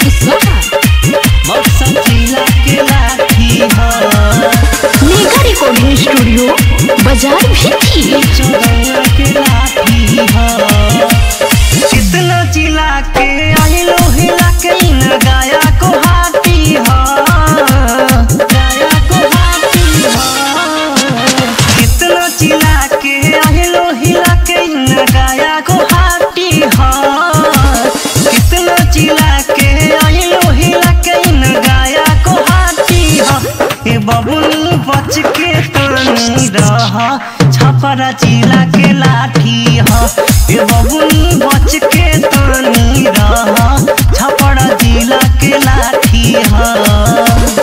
कुशवाहा मौसम जिला के लाठी ह मेगा रिकॉर्डिंग स्टूडियो बाजार भी चौदह के लाठी ह कितना जिला के आइलो हिला के न गाया को हाथी ह गाया को हाथी ह कितना जिला के आइलो हिला के न गाया को हाथी ह कितना जिला के आइलो हिला के न गाया को हाथी ह ए बबुनी बच के तानी रह छपरा जिला के लाठी ह ए बबुनी बच के तानी रह छपरा जिला के लाठी ह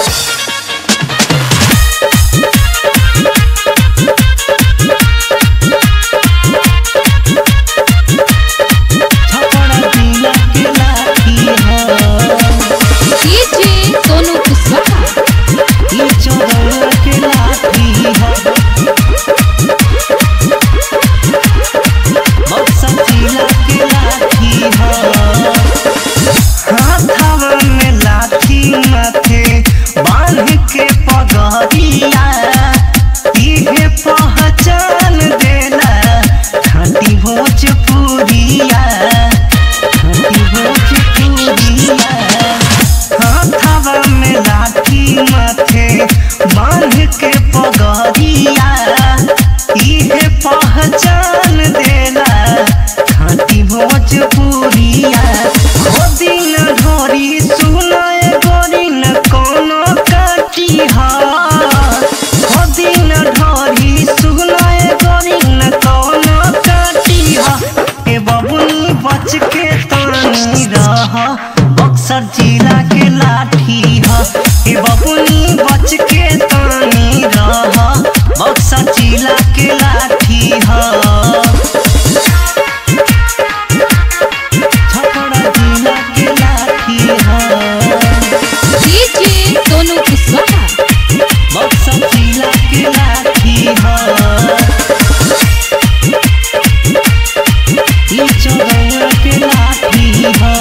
छपरा जिला के लाठी ह डीजे सोनू कुशवाहा ये चौदह के लाठी ह मौसम जिला के लाठी ह हाथवा में लाठी माथे बांध के पगड़िया इहे पहचान देला खाटी भोजपुरिया खाटी भोजपुरिया हाथवा में लाठी माथे बांध के पगड़िया इहे पहचान देला खाटी भोजपुरिया ओ दिन ढोरी सुनाए गोरी न कोनो काटी हा ओ दिन ढोरी सुनाए गोरी न कोनो काटी हा ए बबुनी बच के तानी रह बक्सर जिला के लाठी ह ए बबुनी बच के तानी रह बक्सर जिला के लाठी ह छपरा जिला के लाठी ह डीजे सोनू कुशवाहा बक्सर जिला के लाठी ह ई चौदह के लाठी ह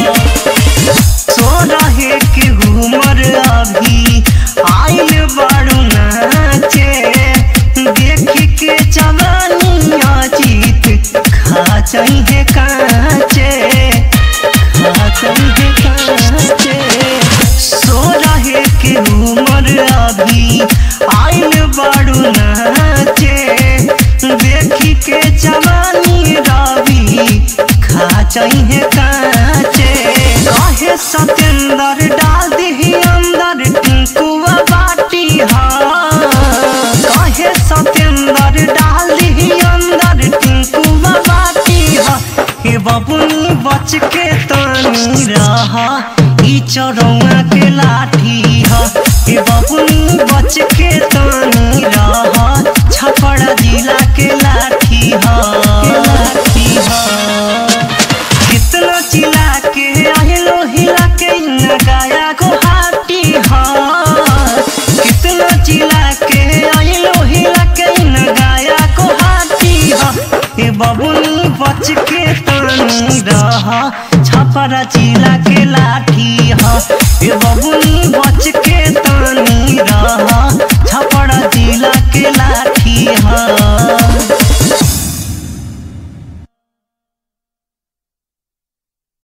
सोरहे के घूमर अभी आइल बारू नाचे देख के जवानी अजीत खा चाहिए काचे खा चाहिए काचे सोरहे के घूमर अभी आइल बारू नाचे देख के जवानी रवि खा चाहिए काचे कहे सतेंद्र डाल दी अंदर टिंकुआ बाटी हा कहे सतेंद्र डाल दी अंदर टिंकुआ बाटी हा हे बबुनी बच के तानी रह ई चरौआ के लाठी ह हे बबुनी बच के तानी रह छपरा जिला के लाठी ह लाठी ह कितना चिल्ला के आइलो हिला के न गाया को हाथी ह कितना चिल्ला के आइलो हिला के न गाया को हाथी ह ए बबुनी बच के तानी रह छपरा जिला के लाठी ह ए बबुनी बच के तानी रह छपरा जिला के लाठी ह